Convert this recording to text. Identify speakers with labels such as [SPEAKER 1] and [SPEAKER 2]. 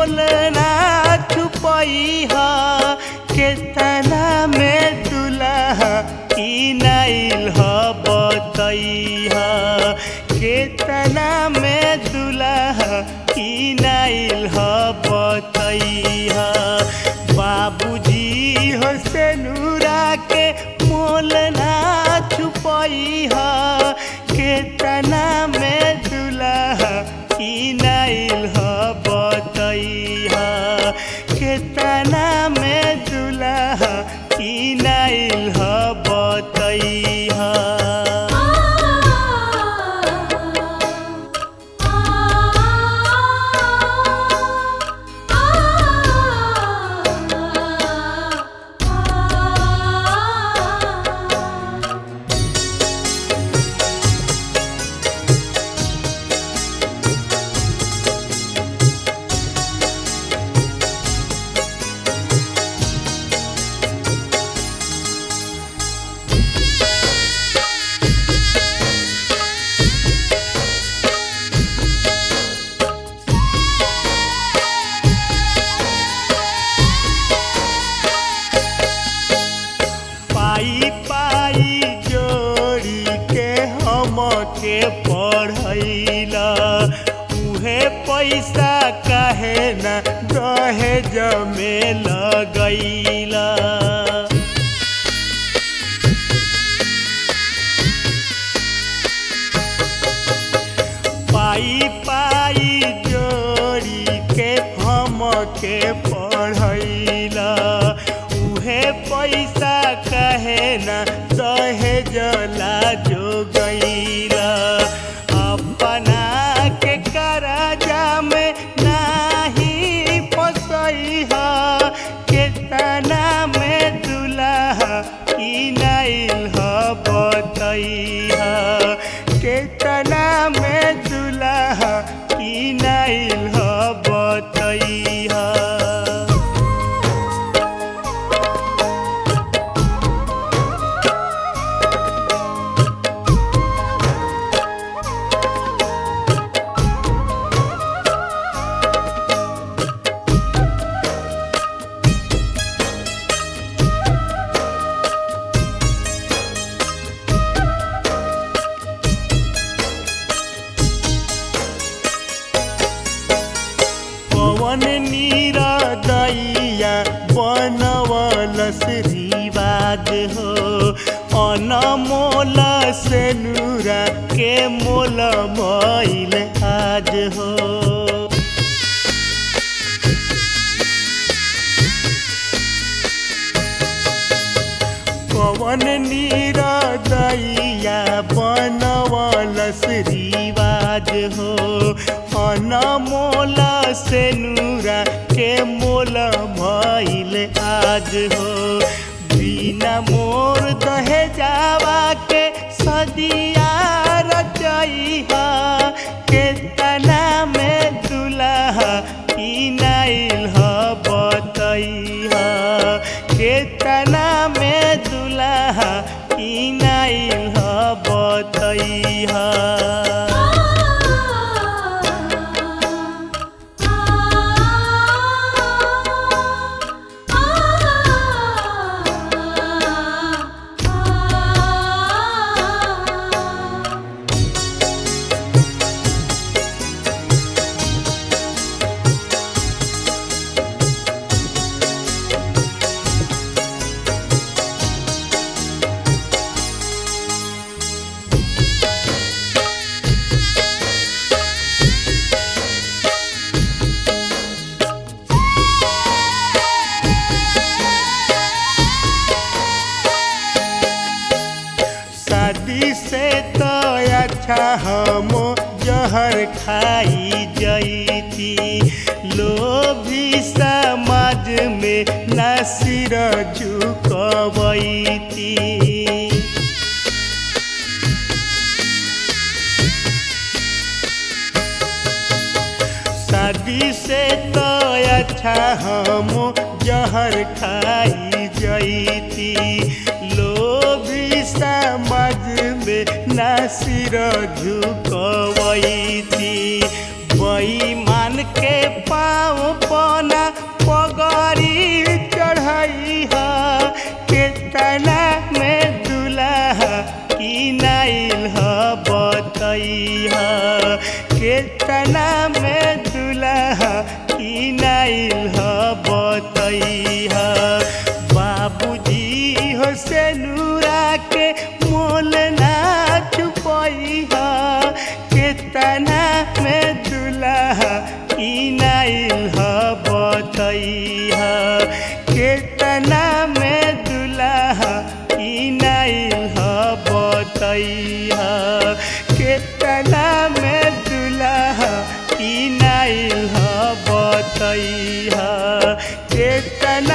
[SPEAKER 1] मोल ना छुपई ह केतना में दुल्हा की नाइल ह बतई ह केतना में दुल्हा की नाइल ह बतई ह बाबूजी हो से नूरा के मोल ना छुपई ह केतना में दुल्हा की नाइल ह बतई ह केतना में दुल्हा की नाइल ह बतई ह पाई पाई जोड़ी के हम के पढ़ैला उहे पैसा काहे न दहेज में लगैला पाई पाई जोड़ी के हम के पढ़ैला उहे पैसा कहे न दहेज ला जो गईला अपना के करजा में नाही फसई ह केतना में दुल्हा की नाइल ह बतई ह केतना में दुल्हा की नाइल ह बतई ह पवन नीरा दैया बनवलस रिवाज हो अनमोल से नूरा के मोल मैल आज हो पवन नीरा दैया बनवलस रिवाज हो अनमोल से नूरा के मोल भइल आज हो बिना मोर दहेजावा के सदिया रचई ह केतना में दुल्हा की नाइल ह बतई ह केतना में दुल्हा की नाइल ह बतई ह शादी से तो अच्छा हम जहर खाई जईती लोभी समाज में नासिर झुकबैती शादी से तो अच्छा हम जहर खाई जईती लोभी समाज में नासिर झुकवैती बेईमान के पाँव पर किनाइल ह बतैहा बाबूजी हो से नूरा के मोल ना छुपैहा केतना में दुल्हा किनाइल ह बतैहा केतना में दुल्हा किनाइल ह बतैहा केतना में दुल्हा किनाइल ह बतैहा केतना